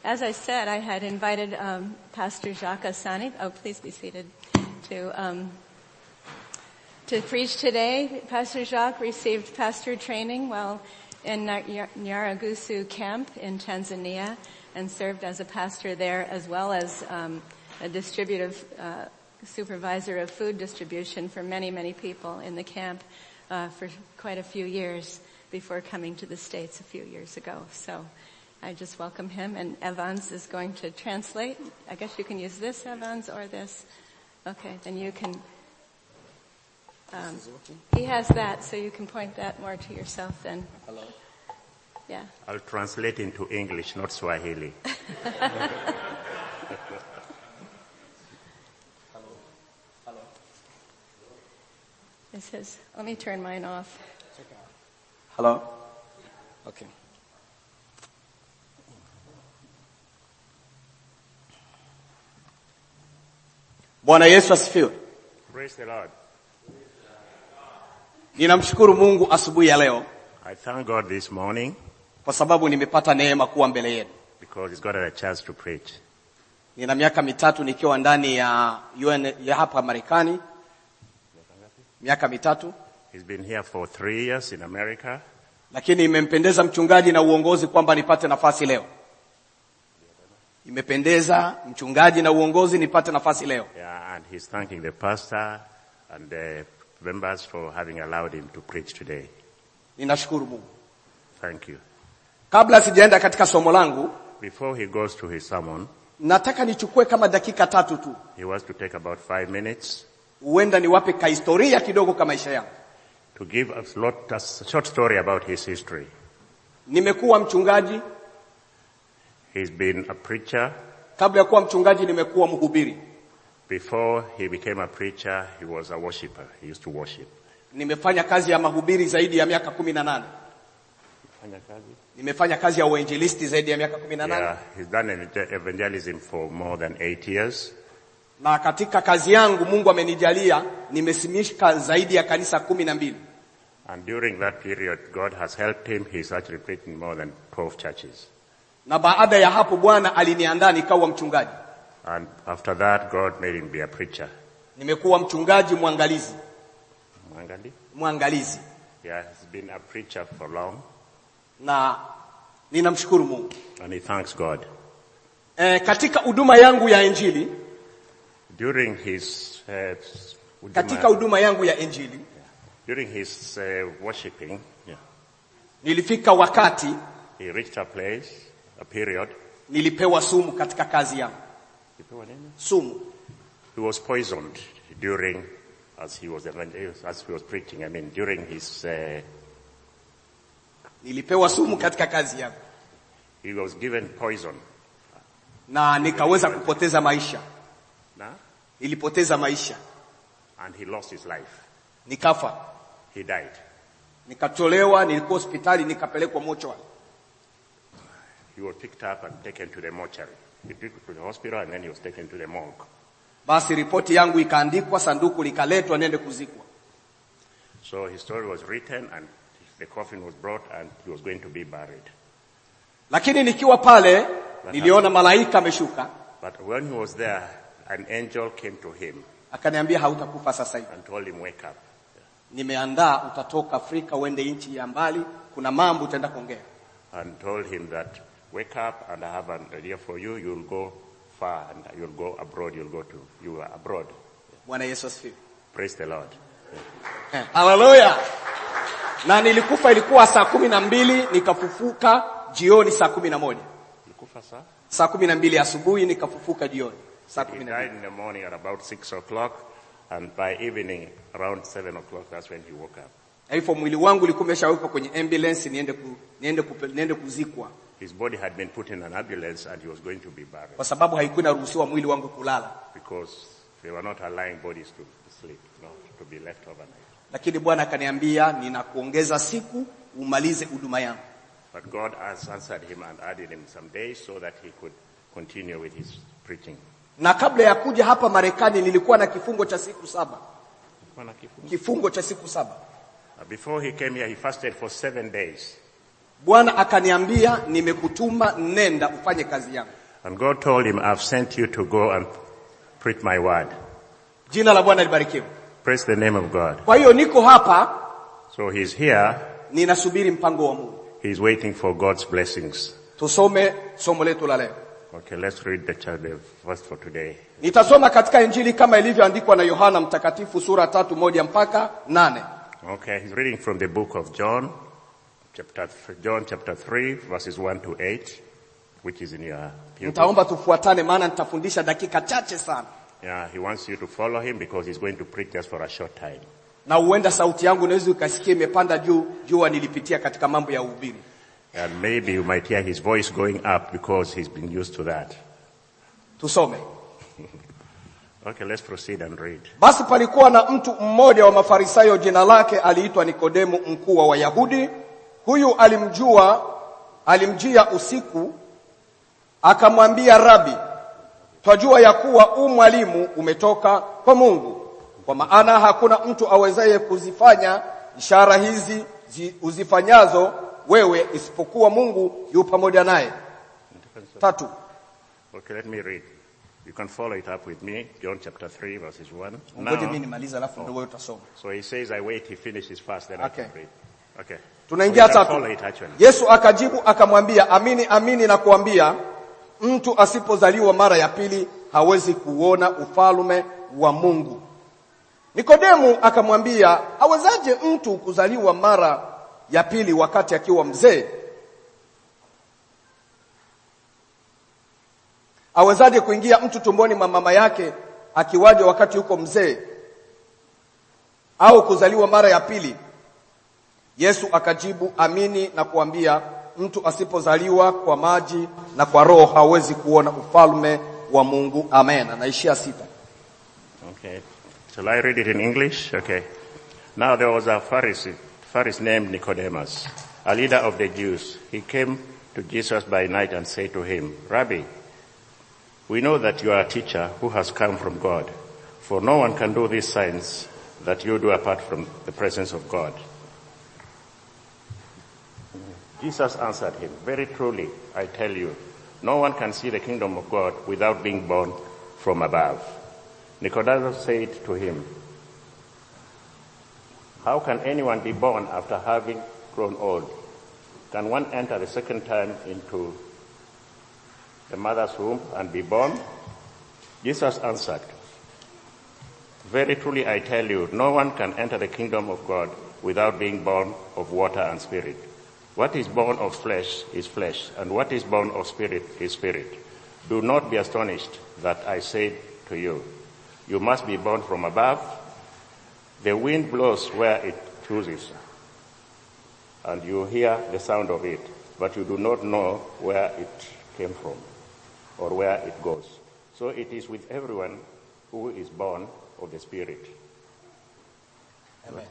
as I said, I had invited um, Pastor Jacques Asani. Oh, please be seated. To um, to preach today. Pastor Jacques received pastor training while in Nya- Nyaragusu camp in Tanzania and served as a pastor there as well as um, a distributive uh, supervisor of food distribution for many, many people in the camp uh, for quite a few years before coming to the States a few years ago. So I just welcome him and Evans is going to translate. I guess you can use this Evans or this. Okay, then you can um, he has that, so you can point that more to yourself then. Hello. Yeah. I'll translate into English, not Swahili. This is, let me turn mine off. Hello. Okay. Bwana Yesu asifiwe. Praise the Lord. Ninamshukuru Mungu asubuhi ya leo I thank God this morning kwa sababu nimepata neema kuwa mbele yenu. because He's got a chance to preach. Nina miaka mitatu nikiwa ndani ya UN ya hapa Marekani. Miaka mitatu, He's been here for three years in America, lakini imempendeza mchungaji na uongozi kwamba nipate nafasi leo. Imependeza mchungaji na uongozi nipate nafasi leo. yeah, and He's thanking the pastor and the members for having allowed Him to preach today. Ninashukuru Mungu. Thank you. Kabla sijaenda katika somo langu, Before he goes to his sermon, nataka nichukue kama dakika tatu tu, he wants to take about five minutes huenda niwape kahistoria kidogo ka maisha yangu. to give us lot, a short story about his history. Nimekuwa mchungaji, He's been a preacher. kabla ya kuwa mchungaji nimekuwa mhubiri. Before he became a preacher, he was a worshipper. He used to worship. Nimefanya kazi ya mahubiri zaidi ya miaka kumi na nane. Nimefanya kazi ya uinjilisti zaidi ya miaka kumi na nane. Yeah, he's done ev- evangelism for more than eight years. Na katika kazi yangu Mungu amenijalia nimesimika zaidi ya kanisa kumi na mbili. And during that period, God has helped him. He's actually preached in more than 12 churches. Na baada ya hapo Bwana aliniandaa nikawa mchungaji. And after that, God made him be a preacher. Nimekuwa mchungaji mwangalizi, Mangali? mwangalizi. Yeah, he's been a preacher for long. Na ninamshukuru Mungu. And he thanks God. E, katika huduma yangu ya injili, During his, uh, katika huduma yangu ya injili during his uh, worshiping, yeah, nilifika wakati he reached a place, a period. nilipewa sumu katika kazi yangu. Sumu. He was poisoned during, as he was evangel- as he was preaching. I mean, during his, uh, Nilipewa sumu katika kazi yangu he was given poison. na nikaweza kupoteza maisha. Nah? Nilipoteza maisha, And he lost his life. nikafa, He died. nikatolewa, nilikuwa hospitali, nikapelekwa mochwari. He was picked up and taken to the mortuary. He took to the hospital and then he was taken to the morgue. Basi ripoti yangu ikaandikwa, sanduku likaletwa, nende kuzikwa. So his story was written and the coffin was brought and he was going to be buried. Lakini nikiwa pale niliona malaika ameshuka, But when he was there, an angel came to him akaniambia hautakufa sasa hivi, and told him, wake up. nimeandaa, utatoka Afrika uende nchi ya mbali, kuna mambo utaenda kuongea. And told him that, wake up and I have an idea for you. You'll go far and you'll go abroad. You'll go to, you are abroad. Bwana Yesu asifiwe. Praise the Lord. Eh, Haleluya. Na nilikufa ilikuwa saa kumi na mbili nikafufuka jioni saa kumi na moja Likufa, sir? saa kumi na mbili asubuhi nikafufuka jioni saa He kumi na died mbili in the morning at about six o'clock and by evening around seven o'clock, that's when he woke up. Na hivyo mwili wangu ulikuwa umeshawekwa kwenye ambulance niende, ku, niende, kupe, niende kuzikwa His body had been put in an ambulance and he was going to be buried kwa sababu haikuwa inaruhusiwa mwili wangu kulala, because they were not allowing bodies to sleep, no, to be left overnight. lakini Bwana akaniambia ninakuongeza siku umalize huduma yangu. But God has answered him and added him some days so that he could continue with his preaching. Na kabla ya kuja hapa Marekani nilikuwa na kifungo cha siku saba, kifungo cha siku saba. Before he came here, he fasted for seven days. Bwana akaniambia, nimekutuma nenda ufanye kazi yangu. And God told him, I've sent you to go and preach my word. Jina la Bwana libarikiwe. Praise the name of God. Kwa hiyo niko hapa So he's here. ninasubiri mpango wa Mungu. He's waiting for God's blessings. Tusome somo letu la leo. Okay, let's read the, cha- the verse for today. Nitasoma katika Injili kama ilivyoandikwa na Yohana Mtakatifu sura tatu moja mpaka nane. Okay, he's reading from the book of John, chapter th- John chapter 3, verses 1 to 8, which is in your pew. Nitaomba tufuatane, maana nitafundisha dakika chache sana, Yeah, he wants you to follow him because he's going to preach just for a short time. na huenda sauti yangu unaweza ukasikia imepanda juu. Jua nilipitia katika mambo ya uhubiri. And maybe you might hear his voice going up because he's been used to that. Tusome. Okay, let's proceed and read. Basi palikuwa na mtu mmoja wa Mafarisayo, jina lake aliitwa Nikodemu, mkuu wa Wayahudi. Huyu alimjua, alimjia usiku, akamwambia, Rabi, twajua ya kuwa u mwalimu umetoka kwa Mungu, kwa maana hakuna mtu awezaye kuzifanya ishara hizi zi, uzifanyazo wewe isipokuwa Mungu yu pamoja naye. Tatu. Okay, let me read. You can follow it up with me. John chapter 3, verses 1. Ngoja mimi Now, nimalize, alafu ndio wewe utasoma. so he says, I wait, he finishes fast, then Okay. I can read. Okay. Tunaingia So you can tatu. follow it actually. Yesu akajibu akamwambia, amini amini na kuambia, mtu asipozaliwa mara ya pili hawezi kuona ufalme wa Mungu. Nikodemu akamwambia, awezaje mtu kuzaliwa mara ya pili wakati akiwa mzee? Awezaje kuingia mtu tumboni mwa mama yake akiwaje wakati yuko mzee? Au kuzaliwa mara ya pili? Yesu akajibu, amini na kuambia, mtu asipozaliwa kwa maji na kwa roho hawezi kuona ufalme wa Mungu. Amen. Anaishia sita. Okay. Shall I read it in English? Okay. Now there was a Pharisee, Pharisee named Nicodemus, a leader of the Jews. He came to Jesus by night and said to him, Rabbi, we know that you are a teacher who has come from God, for no one can do these signs that you do apart from the presence of God. Jesus answered him, Very truly, I tell you, no one can see the kingdom of God without being born from above. Nicodemus said to him, How can anyone be born after having grown old? Can one enter the second time into the mother's womb and be born? Jesus answered, Very truly I tell you, no one can enter the kingdom of God without being born of water and spirit. What is born of flesh is flesh, and what is born of spirit is spirit. Do not be astonished that I said to you, you must be born from above. The wind blows where it chooses, and you hear the sound of it, but you do not know where it came from or where it goes. So it is with everyone who is born of the Spirit. Amen.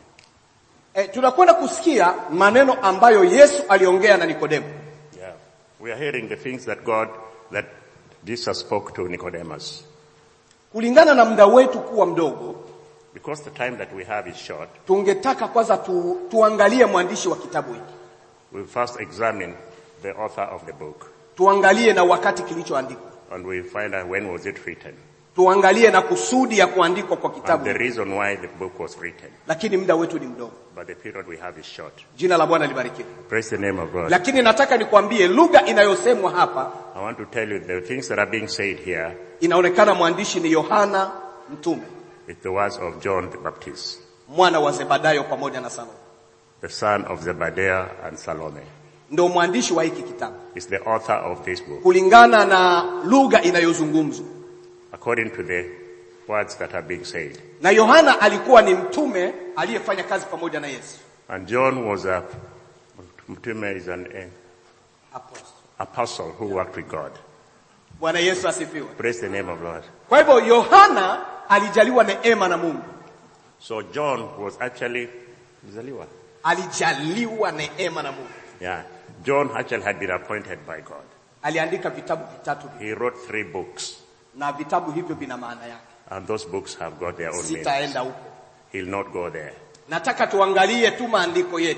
E, tunakwenda kusikia maneno ambayo Yesu aliongea na Nikodemu. Yeah. We are hearing the things that God, that Jesus spoke to Nicodemus. Kulingana na muda wetu kuwa mdogo, Because the time that we have is short, tungetaka kwanza tu, tuangalie mwandishi wa kitabu hiki, we'll first examine the author of the book tuangalie na wakati kilichoandikwa, and we'll find out when was it written tuangalie na kusudi ya kuandikwa kwa and kitabu the hiki. reason why the book was written. Lakini muda wetu ni mdogo. But the period we have is short. Jina la Bwana libarikiwe. Praise the name of God. Lakini nataka nikwambie lugha inayosemwa hapa I want to tell you the things that are being said here inaonekana mwandishi ni Yohana mtume with the words of John the Baptist, mwana wa Zebedayo pamoja na Salome, the son of Zebediah and Salome. ndio mwandishi wa hiki kitabu Is the author of this book kulingana na lugha inayozungumzwa. according to the words that are being said. Na Yohana alikuwa ni mtume aliyefanya kazi pamoja na Yesu. And John was a, Mtume is an eh, Apostle. apostle who worked with God. Bwana Yesu asifiwe. Praise the name of Lord. Kwa hivyo Yohana alijaliwa neema na Mungu, So John was actually, Zaliwa. alijaliwa neema na Mungu. yeah, John actually had been appointed by God. Aliandika vitabu vitatu He wrote three books na vitabu hivyo vina maana yake. and those books have got their own meanings. Sitaenda huko, He'll not go there. nataka tuangalie tu maandiko yetu. We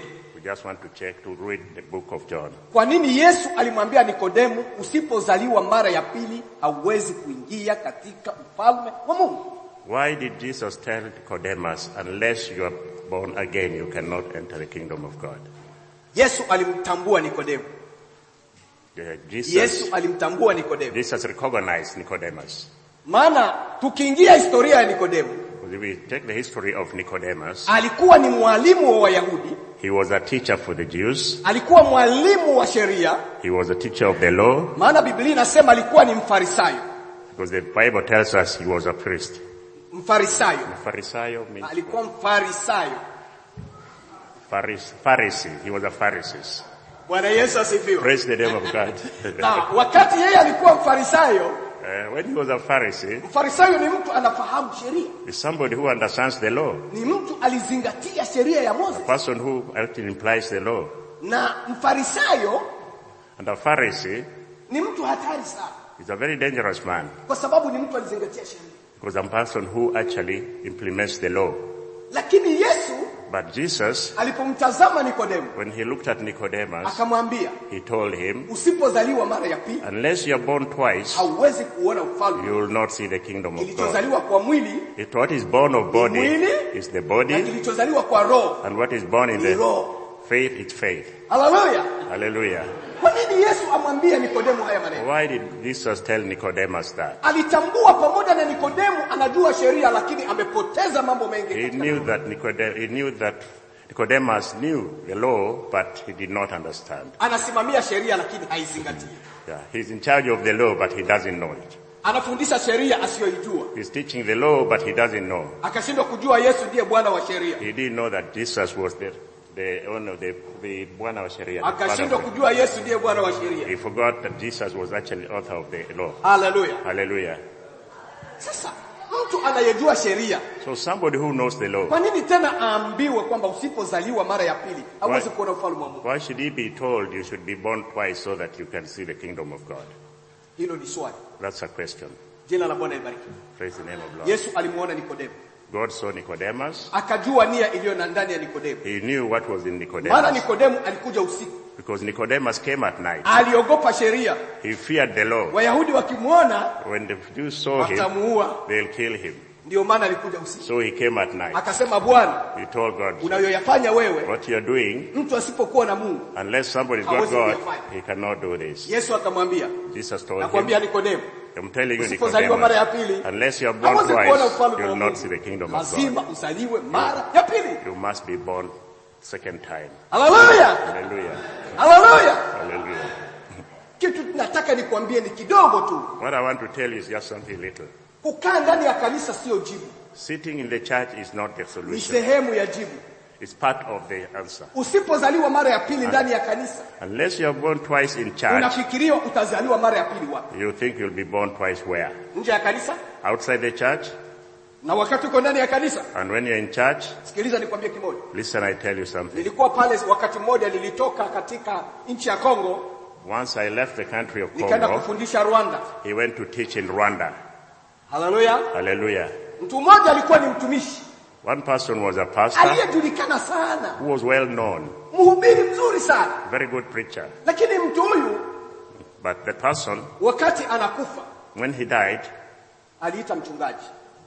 just want to check to read the book of John. Kwa nini Yesu alimwambia Nikodemu, usipozaliwa mara ya pili hauwezi kuingia katika ufalme wa Mungu? Why did Jesus tell Nicodemus, unless you are born again, you cannot enter the kingdom of God? Yesu alimtambua Nikodemu. Uh, Jesus, Yesu alimtambua Nikodemu. Jesus recognized Nicodemus. Maana tukiingia historia ya Nikodemu, If we take the history of Nicodemus, alikuwa ni mwalimu wa Wayahudi, he was a teacher for the Jews. alikuwa mwalimu wa sheria, He was a teacher of the law maana Biblia inasema alikuwa ni mfarisayo. because the Bible tells us he was a priest. Mfarisayo, Pharisaio means alikuwa mfarisayo. Pharis- Pharisee. He was a Pharisee. Bwana Yesu asifiwe. Praise the name of God. Na wakati yeye alikuwa mfarisayo, Uh, when he was a Pharisee, mfarisayo ni mtu anafahamu sheria, is somebody who understands the law, ni mtu alizingatia sheria ya Moses. person who actually implies the law. Na mfarisayo And a Pharisee ni mtu hatari sana, is a very dangerous man kwa sababu ni mtu alizingatia sheria. because a person who actually implements the law. Lakini Yesu But Jesus, alipomtazama Nikodemu when he looked at Nicodemus, akamwambia, he told him, usipozaliwa mara ya pili unless you are born twice, hauwezi kuona ufalme. you will not see the kingdom of God. Kilichozaliwa kwa mwili It, what is born of body mwili is the na body, kilichozaliwa kwa roho and what is born in ni the roho. faith is faith. Haleluya! Hallelujah. Kwa nini Yesu amwambie Nikodemu haya maneno? Why did Jesus tell Nicodemus that? Alitambua pamoja na Nikodemu anajua sheria, lakini amepoteza mambo mengi. He katika knew that Nicodem, he knew that Nicodemus knew the law, but he did not understand. anasimamia sheria lakini haizingatii. Yeah, he's in charge of the law, but he doesn't know it. Anafundisha sheria asiyoijua, He's teaching the law, but he doesn't know. akashindwa kujua Yesu ndiye Bwana wa sheria, He didn't know that Jesus was the the owner, the the Bwana wa Sharia. the father akashindwa of the- kujua Yesu ndiye Bwana wa sheria. He forgot that Jesus was actually author of the law. Haleluya! Hallelujah. Sasa mtu anayejua sheria, So somebody who knows the law, kwa nini tena aambiwe kwamba usipozaliwa mara ya pili hauwezi kuona ufalme wa Mungu? why should he be told you should be born twice so that you can see the kingdom of God? Hilo ni swali. That's a question. Jina la Bwana libarikiwe. Praise the name of Lord. Yesu alimuona Nikodemu, God saw Nicodemus. akajua nia iliyo na ndani ya Nikodemu, He knew what was in maana Nicodemus Nikodemu alikuja usiku, because Nicodemus came at night. aliogopa sheria. He feared the law. Wayahudi wakimwona When the Jews saw him, watamuua, they'll kill him. ndio maana alikuja usiku. So he came at night. Akasema, Bwana, He told God, unayoyafanya wewe, what you're doing, mtu asipokuwa na Mungu. unless somebody's got Hawezi God, kuyafanya. he cannot do this. Yesu akamwambia, Jesus told him, nakwambia Nikodemu, I'm telling you, usipozaliwa mara ya Nicodemus, pili unless you're born hawezi kuona twice, ufalme wa you'll not see Mungu. the kingdom of God. Lazima uzaliwe mara ya pili. You must be born second time. Haleluya, Hallelujah. haleluya. Hallelujah. Kitu nataka nikwambie ni kidogo tu. What I want to tell you is just something little. Kukaa ndani ya kanisa sio jibu, Sitting in the church is not the ni solution. sehemu ya jibu. It's part of the answer. Usipozaliwa mara ya pili ndani ya kanisa, Unless you are born twice in church, unafikiria utazaliwa mara ya pili wapi? you think you'll be born twice where? Nje ya kanisa? Outside the church? Na wakati uko ndani ya kanisa, And when you're in church, sikiliza nikwambie kimoja. listen, I tell you something. Nilikuwa pale wakati mmoja, nilitoka katika nchi ya Kongo Once I left the country of nikaenda Congo, kufundisha Rwanda. he went to teach in Rwanda. Haleluya! Hallelujah. Mtu mmoja alikuwa ni mtumishi One person was a pastor aliyejulikana sana, who was well known, mhubiri mzuri sana, very good preacher. lakini mtu huyu But the person, wakati anakufa when he died, aliita mchungaji,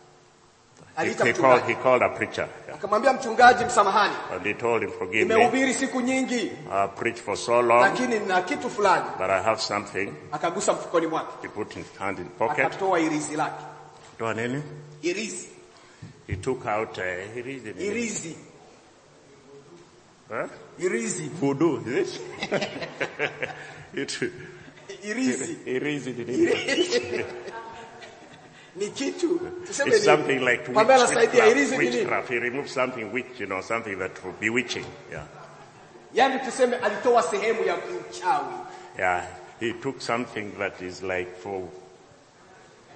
he, aliita he called, mchungaji he called a preacher. Yeah. akamwambia mchungaji, msamahani, And he told him, forgive me, nimehubiri siku nyingi, I preached for so long, lakini na kitu fulani. but I have something. Akagusa mfukoni mwake, He put his hand in pocket. akatoa irizi lake, Toa nini? irizi, He took out, uh, he read it. irizi, Huh? irizi, Voodoo, is it? it irizi he reads it in English. ni kitu tuseme It's ni something like witch, Pamela saidia, irizi witchcraft, ni nini? witchcraft. He removed something which, you know, something that will bewitching. Yeah. Yaani tuseme alitoa sehemu ya uchawi. Yeah. He took something that is like for,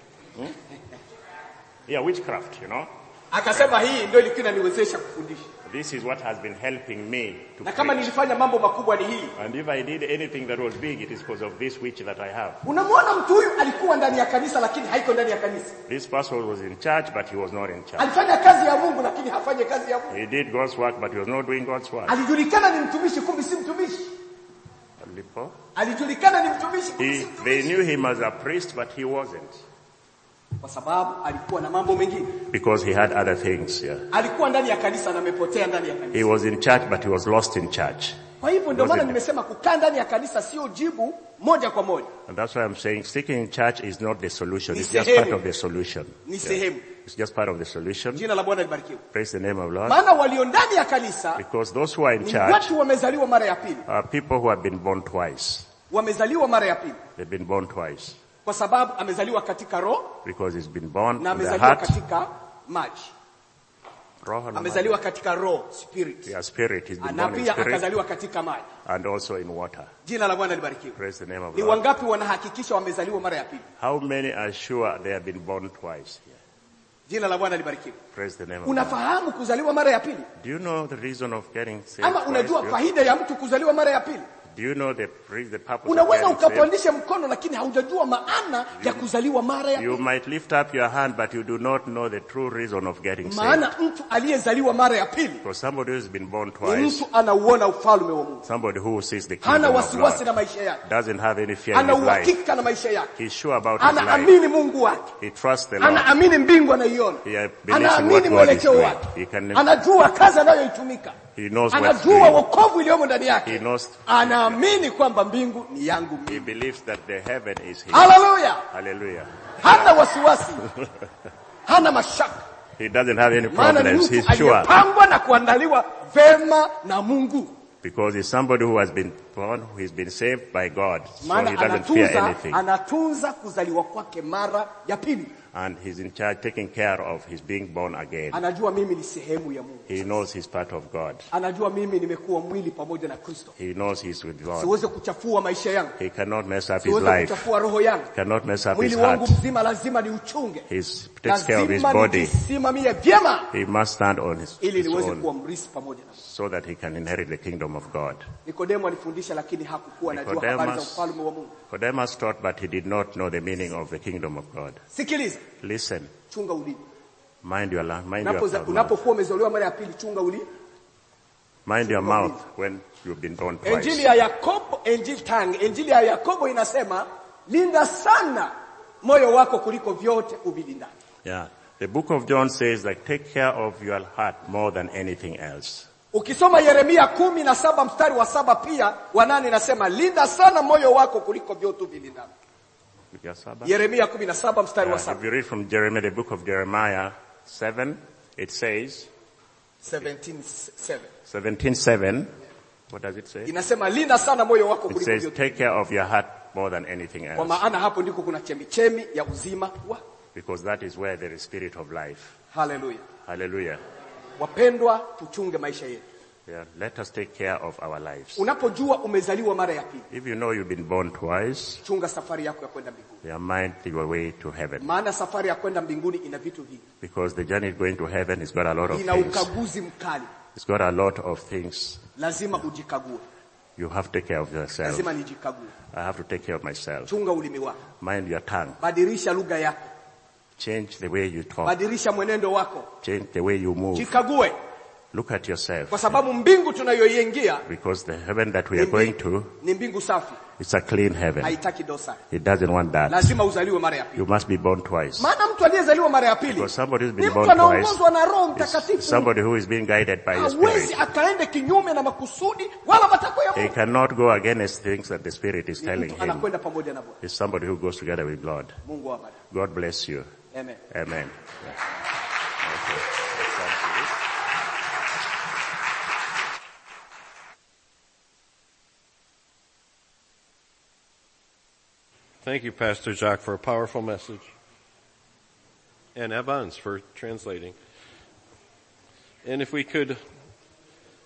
hmm? yeah, witchcraft, you know. Akasema hii ndio ilikuwa inaniwezesha kufundisha. This is what has been helping me to na kama preach. nilifanya mambo makubwa ni hii And if I did anything that was big, it is because of this witch that I have. unamwona mtu huyu alikuwa ndani ya kanisa lakini haiko ndani ya kanisa This person was in church, but he was not in church. alifanya kazi ya mungu lakini hafanye kazi ya mungu He did God's work, but he was not doing God's work. alijulikana ni mtumishi kumbe si mtumishi Alipo- alijulikana ni mtumishi kumbe si He, mtumishi they knew him as a priest, but he wasn't. kwa sababu alikuwa na mambo mengine Because he had other things, yeah. alikuwa ndani ya kanisa na amepotea ndani ya kanisa He was in church, but he was lost in church. kwa hivyo ndio maana Wasn't- nimesema kukaa ndani ya kanisa sio jibu moja kwa moja And that's why I'm saying sticking in church is not the solution. Ni It's just sehemu. part of the solution. ni sehemu It's just part of the solution. jina la bwana libarikiwe Praise the name of Lord. maana walio ndani ya kanisa Because those who are in ni church watu wamezaliwa mara ya pili are people who have been born twice. wamezaliwa mara ya pili They've been born twice. kwa sababu amezaliwa katika roho Because he's been born na in the amezaliwa heart, katika maji roho na amezaliwa katika roho spirit Yeah, spirit. He's been na born in pia spirit akazaliwa katika maji and also in water. jina la bwana libarikiwe Praise the name of ni Lord. wangapi wanahakikisha wamezaliwa mara ya pili How many are sure they have been born twice? Yeah. jina la bwana libarikiwe Praise the name of God. unafahamu kuzaliwa mara ya pili Do you know the reason of getting saved? ama twice? unajua Do you- faida ya mtu kuzaliwa mara ya pili Do you know the, pre- the purpose of unaweza getting saved? ukapandisha mkono lakini haujajua maana ya kuzaliwa mara ya You pili might lift up your hand, but you do not know the true reason of getting saved. maana mtu aliyezaliwa mara ya pili For somebody who has been born ni twice, mtu anauona ufalme wa mungu somebody who sees the hana kingdom of wasiwasi God, na maisha yake doesn't have any fear in ana his life. uhakika na maisha yake He's sure about his life. anaamini mungu wake He trusts the Lord. anaamini mbingu anaiona He believes in anaamini what God is mwelekeo doing. wake He can, anajua kazi anayoitumika he knows what's anajua doing. wokovu iliyomo ndani He yake knows, anaamini kwamba mbingu ni yangu he mimi believes that the heaven is his. haleluya Hallelujah. hana wasiwasi hana mashaka He doesn't have any maana ni problems. mtu He's sure. aliyepangwa na kuandaliwa vema na mungu Because he's somebody who has been born, who has been saved by God. So maana he doesn't fear anatunza anything. anatunza kuzaliwa kwake mara ya pili And he's in charge, taking care of his being born again. anajua mimi ni sehemu ya mungu He knows he's part of God. anajua mimi nimekuwa mwili pamoja na kristo He knows he's with God. siweze kuchafua maisha yangu He cannot mess up his siweze life. kuchafua roho yangu Cannot mess up his mwili wangu heart. mzima lazima ni uchunge He takes care of his lazima body. nijisimamie vyema He must stand on his, ili his niweze own kuwa mrisi pamoja na so that he can inherit the kingdom of God. nikodemo alifundisha lakini hakukuwa anajua Nicodemus- habari za ufalme wa mungu Nicodemus taught, but he did not know the meaning of the kingdom of God. sikiliza Listen, chunga ulimi mind your, la- mind your, Unapoza- mouth. unapokuwa umezaliwa mara ya pili chunga ulimi Mind your chunga mouth when you've been born twice. injili ya yakobo injili tang injili ya yakobo inasema linda sana moyo wako kuliko vyote uvilindani Yeah. The book of John says that take care of your heart more than anything else. ukisoma yeremia kumi na saba mstari wa saba pia wa nane inasema linda sana moyo wako kuliko vyote uvilindani Your Sabbath? yeremia kumi na saba mstari wa Yeah, saba if you read from Jeremiah, the book of Jeremiah 7, it says, 17:7. 17.7, what does it say? inasema linda sana moyo wako It kuliko says, vyote take care of your heart more than anything kwa else. maana hapo ndiko kuna chemichemi ya uzima wa Because that is where there is spirit of life. haleluya Hallelujah. wapendwa tuchunge maisha yetu Yeah, let us take care of our lives. unapojua umezaliwa mara ya pili If you know you've been born twice, chunga safari yako ya kwenda mbinguni your mind your way to heaven. maana safari ya kwenda mbinguni ina vitu vingi Because the journey going to heaven has got a lot of ina things. ukaguzi mkali It's got a lot of things. lazima ujikague You have to take care of yourself. lazima nijikague I have to take care of myself. chunga ulimi wako Mind your tongue. badilisha lugha yako Change the way you talk. badilisha mwenendo wako Change the way you move. jikague Look at yourself. kwa sababu mbingu tunayoiingia Because the heaven that we ni are going mbi- to, ni mbingu safi it's a clean heaven. haitaki dosari It doesn't want that. lazima uzaliwe mara ya pili You must be born twice. maana mtu aliyezaliwa mara ya pili Because somebody who's ni been mtu born twice anaongozwa na roho is mtakatifu somebody who is being guided by His hawezi Spirit. akaende kinyume na makusudi wala matakwa ya He mungu cannot go against things that the Spirit is Ni telling mtu him. anakwenda pamoja na bwana It's somebody who goes together with God. mungu awabariki. God bless you. amen Amen. Yeah. Okay. Thank you, Pastor Jacques, for a powerful message. And Evans for translating. And if we could